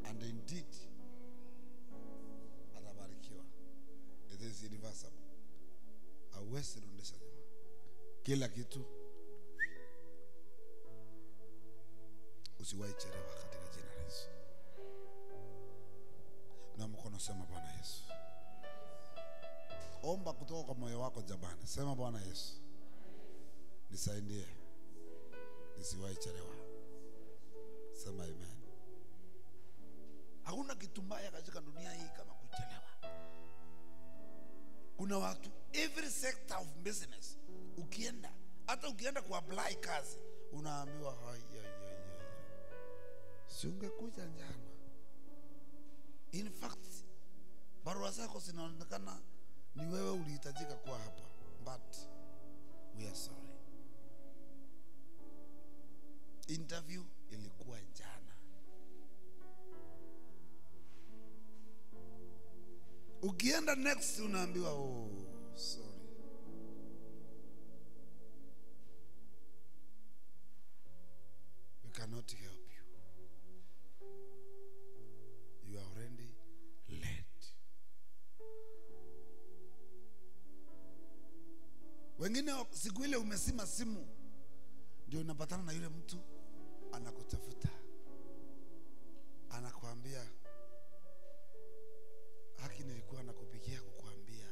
and indeed atabarikiwa. It is irreversible, hauwezi rudisha nyuma kila kitu. Usiwahi chelewa katika jina la Yesu. Na mkono sema Bwana Yesu. Omba kutoka kwa moyo wako jamani, sema Bwana Yesu, nisaidie nisiwahi chelewa. Sema amen. Hakuna kitu mbaya katika dunia hii kama kuchelewa. Kuna watu every sector of business, ukienda hata ukienda kuapply kazi unaambiwa hai, hai, hai, hai, hai. si ungekuja jana. In fact barua zako zinaonekana ni wewe ulihitajika kuwa hapa, but we are sorry. Interview ilikuwa jana. Ukienda next unaambiwa oh, sorry. We cannot help you. You are already late. Wengine siku ile umesima simu, ndio unapatana na yule mtu anakutafuta, anakuambia haki, nilikuwa nakupigia kukuambia,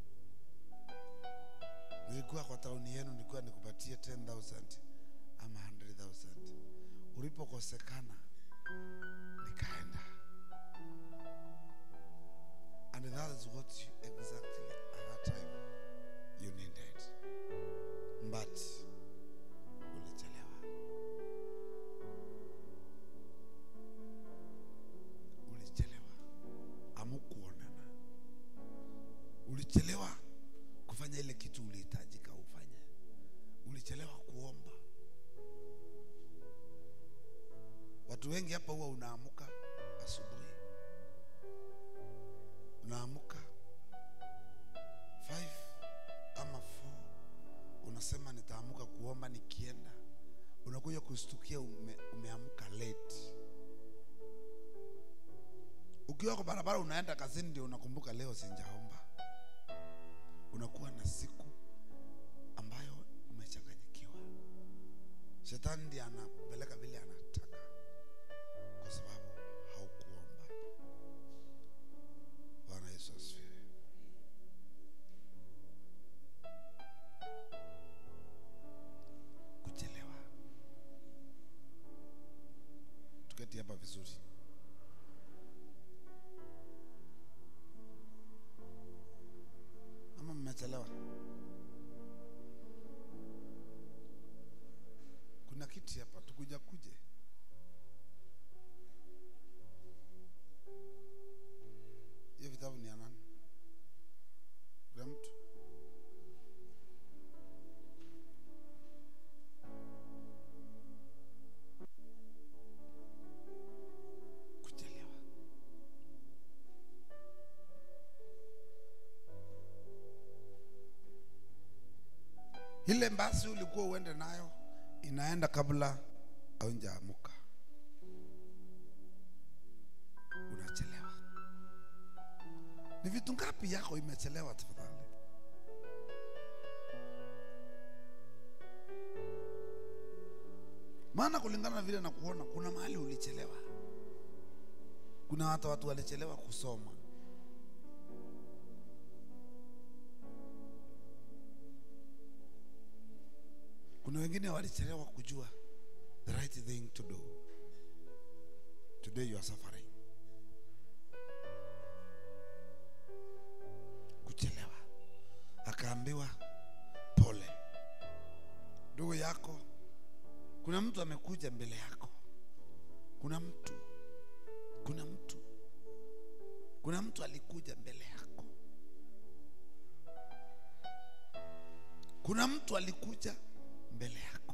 nilikuwa kwa tauni yenu, nilikuwa nikupatie 10,000 ama 100,000 ulipokosekana nikaenda, and that is what you exactly at that time you needed, but ulichelewa, ulichelewa, amukuonana, ulichelewa kufanya ile kitu ulihitajika ufanye, ulichelewa kuomba. Watu wengi hapa huwa unaamuka asubuhi, unaamuka 5 ama 4 unasema nitaamuka kuomba nikienda, unakuja kustukia ume, umeamka late. Ukiwa kwa barabara unaenda kazini, ndio unakumbuka leo sinjaomba. Unakuwa na siku ambayo umechanganyikiwa. Shetani ndiye anakupeleka vile anataka, kwa sababu haukuomba. Bwana Yesu asifiwe. Kuchelewa. Tuketi hapa vizuri. Ama mmechelewa? Kuna kiti hapa, tukuja kuje. Hiyo vitabu ni ya nani? Kuna mtu? Kuchelewa. Ile basi ulikuwa uende nayo inaenda kabla haujaamuka, unachelewa. Ni vitu ngapi yako imechelewa? Tafadhali, maana kulingana na vile nakuona, kuna mahali ulichelewa. Kuna hata watu walichelewa kusoma. Kuna wengine walichelewa kujua the right thing to do. Today you are suffering. Kuchelewa. Akaambiwa pole. Ndugu yako, kuna mtu amekuja mbele yako. Kuna mtu, kuna mtu, kuna mtu alikuja mbele yako. Kuna mtu alikuja mbele yako.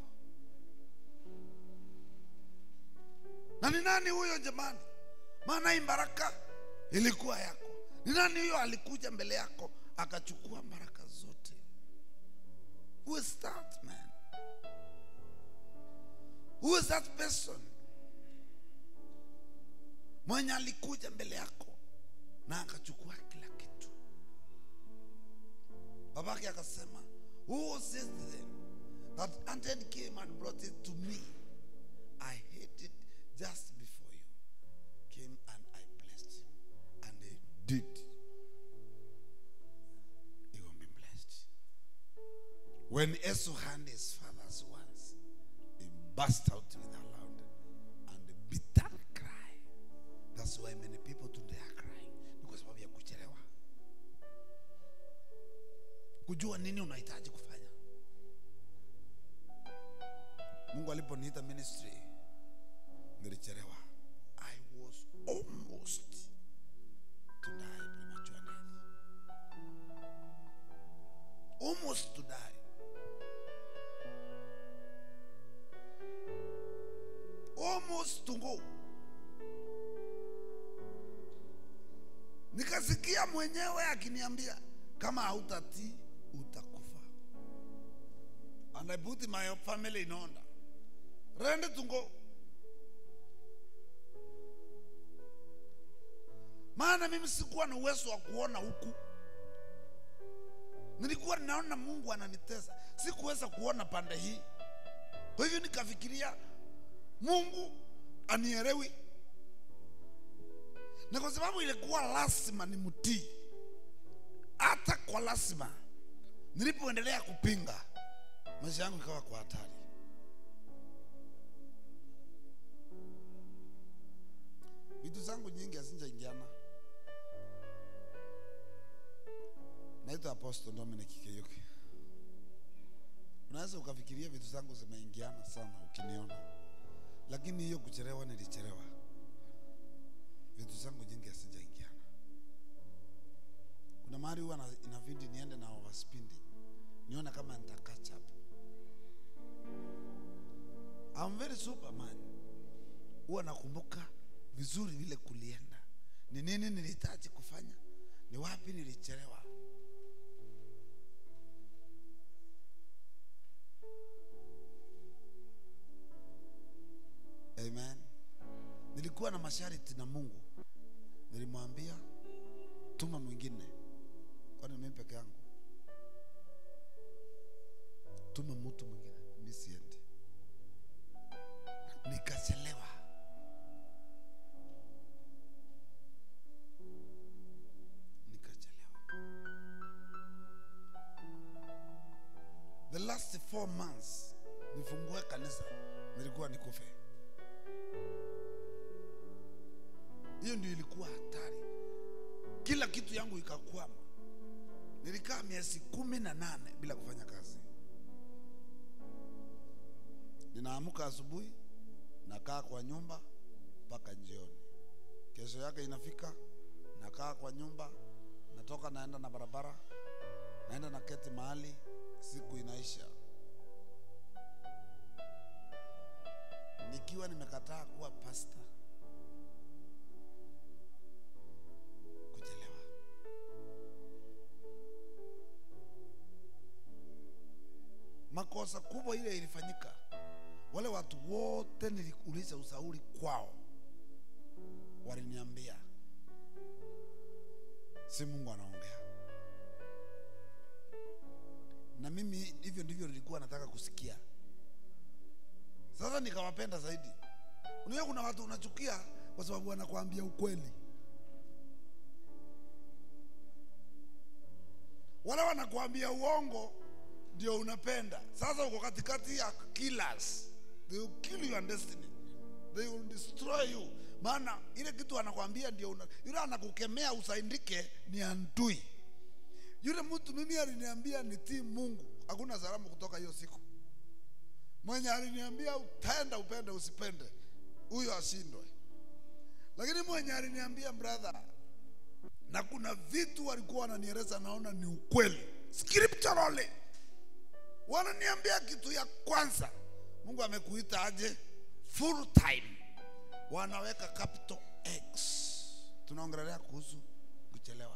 Na ni nani huyo jamani? Maana hii baraka ilikuwa yako. Ni nani huyo alikuja mbele yako akachukua baraka zote? Who is that man? Who is that person? mwenye alikuja mbele yako na akachukua kila kitu babake akasema who says then that Anton came and brought it to me I hate it just before you came and I blessed him and he did he will be blessed when Esau had his father's words he burst out with a loud and bitter cry that's why many people today are crying ni kwa sababu ya kuchelewa kujua nini unahitaji kufanya mungu aliponiita ministry nilichelewa i was almost to die premature death almost to die almost to go nikasikia mwenyewe akiniambia kama hautatii utakufa and i put my family in order rende to go maana mimi sikuwa na uwezo wa kuona huku nilikuwa ninaona mungu ananitesa sikuweza kuona pande hii kwa hivyo nikafikiria mungu anielewi na kwa sababu ilikuwa lazima ni mtii hata kwa lazima nilipoendelea kupinga maisha yangu ikawa kwa hatari vitu zangu nyingi hazinjaingiana naitwa apostle dominic kiyuki unaweza ukafikiria vitu zangu zimeingiana sana ukiniona lakini hiyo kuchelewa nilichelewa vitu zangu nyingi hazijaingiana kuna mahali huwa na- inabidi niende na overspending nione kama nita catch up I'm very superman huwa nakumbuka vizuri vile kulienda ni nini nilihitaji kufanya ni wapi nilichelewa amen nilikuwa na masharti na mungu nilimwambia tuma mwingine kwani mimi peke yangu tuma mtu mwingine mi siendi nikachelewa nikachelewa the last four months nifungue kanisa nilikuwa nikufe hiyo ndio ilikuwa hatari kila kitu yangu ikakwama nilikaa miezi kumi na nane bila kufanya kazi ninaamka asubuhi nakaa kwa nyumba mpaka jioni kesho yake inafika nakaa kwa nyumba natoka naenda na barabara naenda na keti mahali siku inaisha nikiwa nimekataa kuwa pasta kuchelewa makosa kubwa ile ilifanyika wale watu wote niliuliza ushauri kwao waliniambia si mungu anaongea na mimi hivyo ndivyo nilikuwa nataka kusikia sasa nikawapenda zaidi unajua kuna watu unachukia kwa sababu wanakuambia ukweli wale wanakuambia uongo ndio unapenda sasa uko katikati ya killers they will kill your destiny they will destroy you maana ile kitu anakwambia ndio una, yule anakukemea usaindike ni antui yule mtu mimi aliniambia nitii mungu hakuna salamu kutoka hiyo siku mwenye aliniambia utaenda upende usipende huyo ashindwe lakini mwenye aliniambia brother na kuna vitu walikuwa wananieleza naona ni ukweli scripturally wananiambia kitu ya kwanza mungu amekuita aje full time wanaweka capital x tunaongelea kuhusu kuchelewa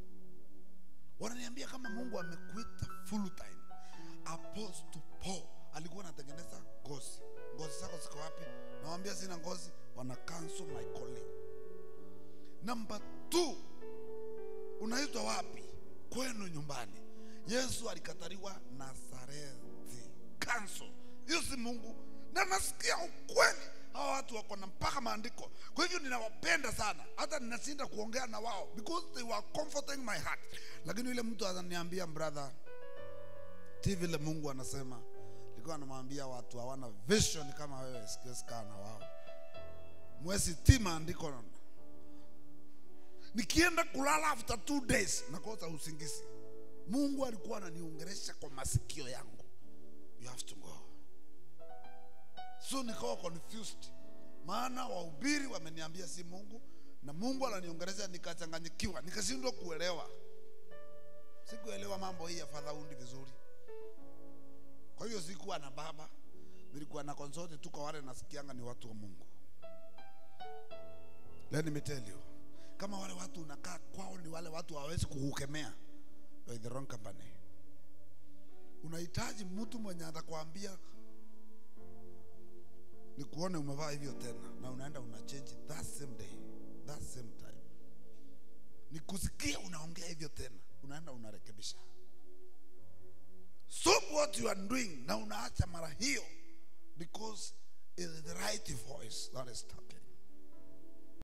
wananiambia kama mungu amekuita full time apostle paul alikuwa anatengeneza ngozi ngozi zako ziko wapi nawambia sina ngozi wana cancel my calling namba two unaitwa wapi kwenu nyumbani yesu alikataliwa nazareti cancel hiyo si mungu na nasikia ukweli hawa watu wako na mpaka maandiko kwa hivyo ninawapenda sana hata ninashinda kuongea na wao because they were comforting my heart lakini yule mtu ananiambia brother ti vile mungu anasema nilikuwa namwambia watu hawana vision kama wewe sikiesikaa na wao mwezi ti maandiko nikienda kulala after two days nakosa usingizi mungu alikuwa ananiongeresha kwa masikio yangu you have to go so nikawa confused maana wahubiri wameniambia si mungu na mungu ananiongeresha nikachanganyikiwa nikashindwa kuelewa sikuelewa mambo hii ya fadhaundi vizuri kwa hiyo sikuwa na baba nilikuwa na consult tu kwa wale nasikianga ni watu wa mungu let me tell you kama wale watu unakaa kwao ni wale watu hawawezi kukukemea you're in the wrong company unahitaji mtu mwenye atakwambia nikuone umevaa hivyo tena na unaenda una change that same day that same time nikusikia unaongea hivyo tena unaenda unarekebisha stop what you are doing na unaacha mara hiyo because it is the right voice that is